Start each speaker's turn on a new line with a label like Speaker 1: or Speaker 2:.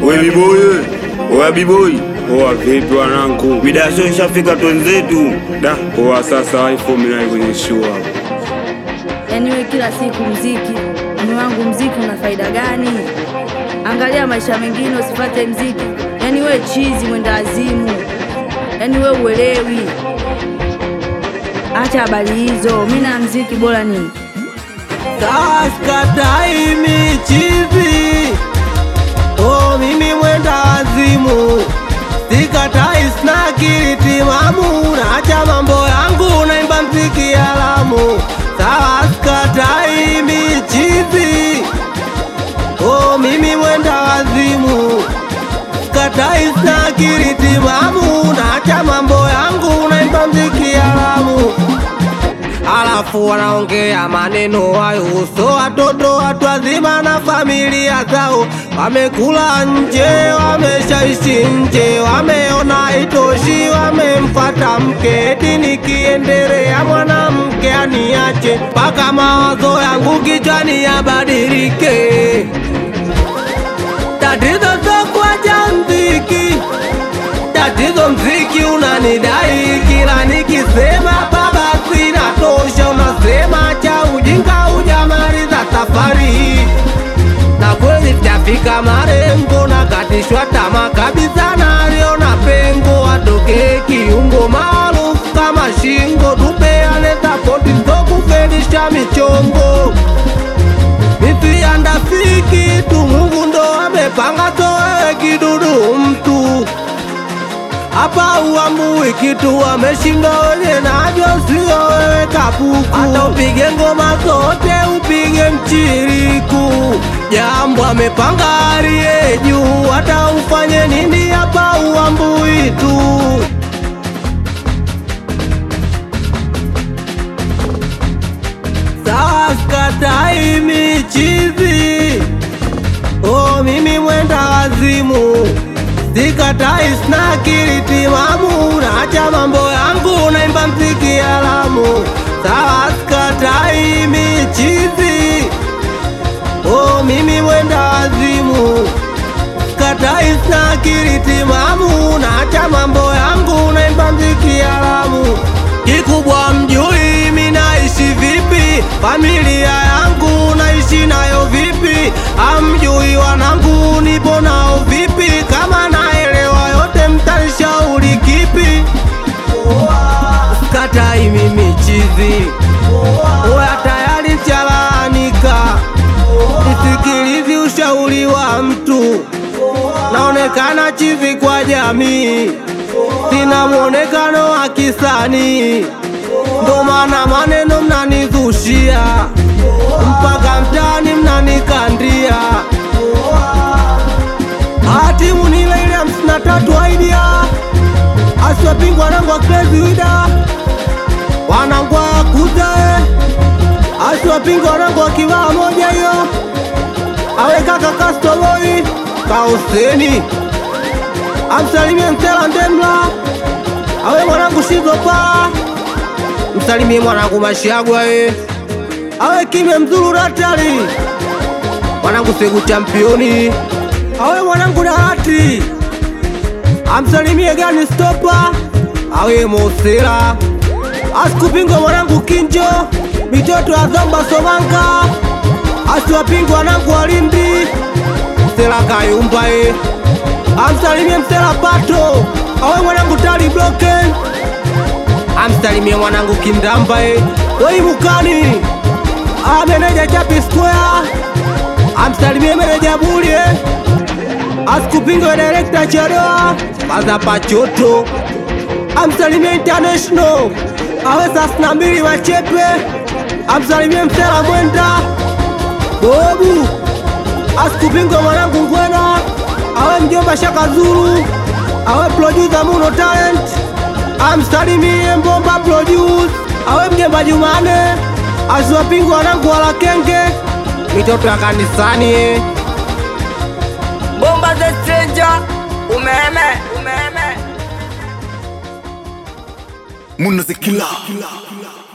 Speaker 1: We biboy, oya biboy, oa vipi wanangu? Midasho ishafika twenzetu. Da, oa sasa iPhone nayo kwenye show hapo.
Speaker 2: Yaani we kila siku mziki, mni wangu mziki una faida gani? Angalia maisha mengine usipate mziki. Yaani we chizi mwenda azimu, yaani we uelewi. Acha habari hizo, mi na mziki bora nini?
Speaker 3: Kaskatai michizi Oh, mimi mwenda wazimu Sikatai sina akili timamu Naacha mambo yangu naimba mziki alamu Sawa sikatai michizi Oh, mimi mwenda wazimu Sikatai sina akili timamu Naacha mambo yangu naimba mziki alamu alafu wanaongea maneno hayo uso watoto watu wazima na familia zao wamekula nje wameshaishi nje wameona itoshi wamemfata mke eti nikiendelea mwanamke aniache mpaka mawazo yangu kichwani yabadilike tatizo sokuacha mziki tatizo mziki unanidai kila nikisema baba sina tosha unasema cha ujinga ujamaliza safari na kweli sijafika marengo na katishwa tama kabisa naliona pengo atoke kiungo maarufu kama shingo tupeane sapoti sokufelisha michongo mifiandafiki tu Mungu ndo amepanga towewe kidudu mtu hapa uambui kitu wameshinda wenye navyo sio wewe kapuku hata upige ngoma zote upige mchiriku jambo amepanga aliye juu hata ufanye nini hapa uambui tu sawa skatai michizi oh mimi mwenda wazimu sikatai sina akili timamu naacha mambo yangu naimba mziki alamu sawa sikatai michizi oh mimi mwenda wazimu sikatai sina akili timamu naacha mambo yangu naimba mziki alamu kikubwa mjui mi naishi vipi familia yangu naishi nayo vipi amjui wanangu nipo nao vipi kama naelewa yote mtanishauri kipi katai mimi chizi oya tayari chalaanika isikilizi ushauri wa mtu naonekana chizi kwa jamii sina mwonekano wa kisanii ndo maana maneno mnanizushia mpaka mtani mnanikandia hatimu ni ile ile hamsini na tatu aidia asiwapingwa wanangu wa Crazy Wida wanangu wa kuzae asiwapingwa wanangu wa kivaa moja hiyo awe kaka kastoboi kaoseni amsalimie Msela Ndemla awe mwanangu Shizopa msalimie mwanangu Mashagwa ye awe kime mzuru ratali mwanangu Segu championi awe mwanangu Dahati amsalimie gani stopa awe Mosela asikupingwa mwanangu Kinjo mitoto ya Zomba Somanka asiwapingwa wanangu Walindi Msela Kayumba ye amsalimie Msela Pato awe mwanangu Tali Broken amsalimie mwanangu Kindamba ye wei Mukani a meneja Chapi Square amsalimie meneja Bulie asikupinga direkta Chadoa Baza Pachoto amsalimie International awe sasina mbili Wachepe amsalimie Msela Mwenda Bobu asikupinga mwanangu Ngwena awe mjomba Shaka Zulu awe producer Muno Talent amsalimie Mbomba Produce awe mjomba Jumane asiwapingwa wanangu wala kenge mitoto ya kanisani eh.
Speaker 4: Bomba the stranger umeme umeme
Speaker 5: Munazikila